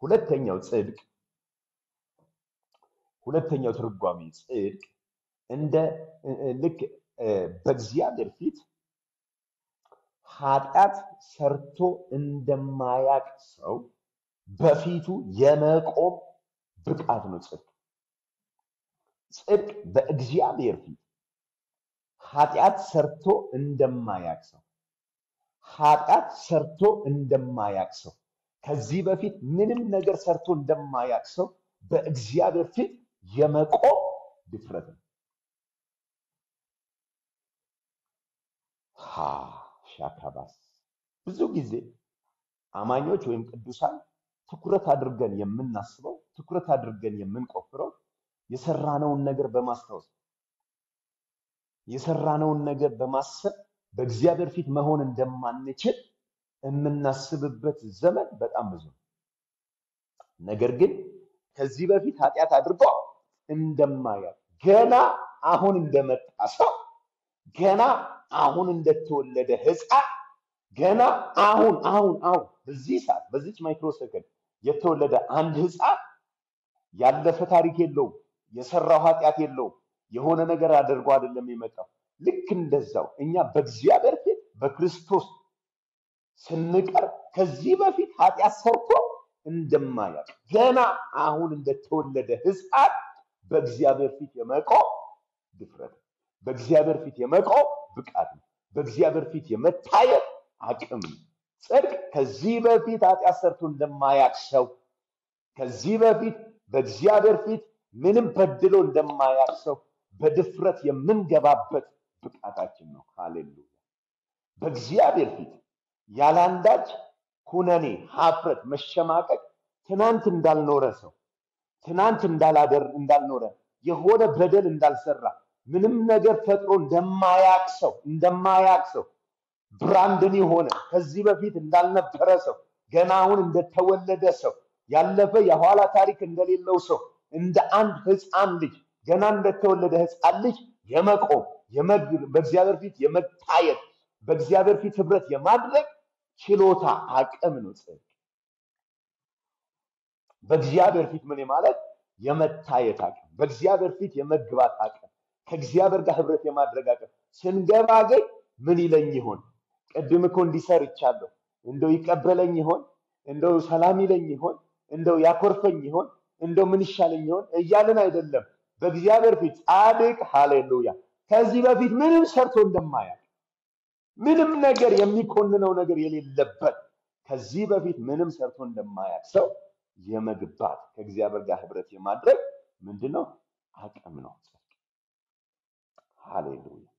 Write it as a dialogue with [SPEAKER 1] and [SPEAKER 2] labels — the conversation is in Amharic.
[SPEAKER 1] ሁለተኛው ጽድቅ ሁለተኛው ትርጓሜ ጽድቅ እንደ እ- እ- ልክ እ፣ በእግዚአብሔር ፊት ኃጢአት ሰርቶ እንደማያቅ ሰው በፊቱ የመቆም ብቃት ነው ጽድቅ። ጽድቅ በእግዚአብሔር ፊት ኃጢአት ሰርቶ እንደማያቅ ሰው ኃጢአት ሰርቶ እንደማያቅ ሰው ከዚህ በፊት ምንም ነገር ሰርቶ እንደማያቅ ሰው በእግዚአብሔር ፊት የመቆም ድፍረት ነው። ሃ ሻካባስ ብዙ ጊዜ አማኞች ወይም ቅዱሳን ትኩረት አድርገን የምናስበው ትኩረት አድርገን የምንቆፍረው የሰራነውን ነገር በማስታወስ የሰራነውን ነገር በማሰብ በእግዚአብሔር ፊት መሆን እንደማንችል የምናስብበት ዘመን በጣም ብዙ ነው። ነገር ግን ከዚህ በፊት ኃጢአት አድርጎ እንደማያውቅ ገና አሁን እንደመጣ ሰው ገና አሁን እንደተወለደ ሕፃን ገና አሁን አሁን አሁን በዚህ ሰዓት በዚች ማይክሮ ሰከንድ የተወለደ አንድ ሕፃን ያለፈ ታሪክ የለውም፣ የሰራው ኃጢአት የለውም፣ የሆነ ነገር አድርጎ አይደለም የመጣው። ልክ እንደዛው እኛ በእግዚአብሔር ፊት በክርስቶስ ስንቀርብ ከዚህ በፊት ኃጢአት ሰርቶ እንደማያውቅ ገና አሁን እንደተወለደ ሕፃን በእግዚአብሔር ፊት የመቆም ድፍረት ነው። በእግዚአብሔር ፊት የመቆም ብቃት ነው። በእግዚአብሔር ፊት የመታየት አቅም ነው። ጽድቅ ከዚህ በፊት ኃጢአት ሰርቶ እንደማያውቅ ሰው ከዚህ በፊት በእግዚአብሔር ፊት ምንም በድሎ እንደማያውቅ ሰው በድፍረት የምንገባበት ብቃታችን ነው። ሃሌሉያ! በእግዚአብሔር ፊት ያላንዳች ኩነኔ፣ ሀፍረት፣ መሸማቀቅ ትናንት እንዳልኖረ ሰው ትናንት እንዳላደር እንዳልኖረ የሆነ በደል እንዳልሰራ ምንም ነገር ፈጥሮ እንደማያቅ ሰው እንደማያቅ ሰው ብራንድን የሆነ ከዚህ በፊት እንዳልነበረ ሰው ገና አሁን እንደተወለደ ሰው ያለፈ የኋላ ታሪክ እንደሌለው ሰው እንደ አንድ ሕፃን ልጅ ገና እንደተወለደ ሕፃን ልጅ የመቆም የመግ- በእግዚአብሔር ፊት የመታየት በእግዚአብሔር ፊት ህብረት የማድረግ ችሎታ አቅም ነው ጽድቅ። በእግዚአብሔር ፊት ምን ማለት የመታየት አቅም፣ በእግዚአብሔር ፊት የመግባት አቅም፣ ከእግዚአብሔር ጋር ህብረት የማድረግ አቅም። ስንገባ ግን ምን ይለኝ ይሆን? ቅድም እኮ እንዲሰር ይቻለሁ፣ እንደው ይቀበለኝ ይሆን? እንደው ሰላም ይለኝ ይሆን? እንደው ያኮርፈኝ ይሆን? እንደው ምን ይሻለኝ ይሆን እያልን አይደለም። በእግዚአብሔር ፊት ጻድቅ ሃሌሉያ፣ ከዚህ በፊት ምንም ሰርቶ እንደማያውቅ ምንም ነገር የሚኮንነው ነገር የሌለበት ከዚህ በፊት ምንም ሰርቶ እንደማያውቅ ሰው የመግባት ከእግዚአብሔር ጋር ህብረት የማድረግ ምንድን ነው አቅም ነው። ሃሌሉያ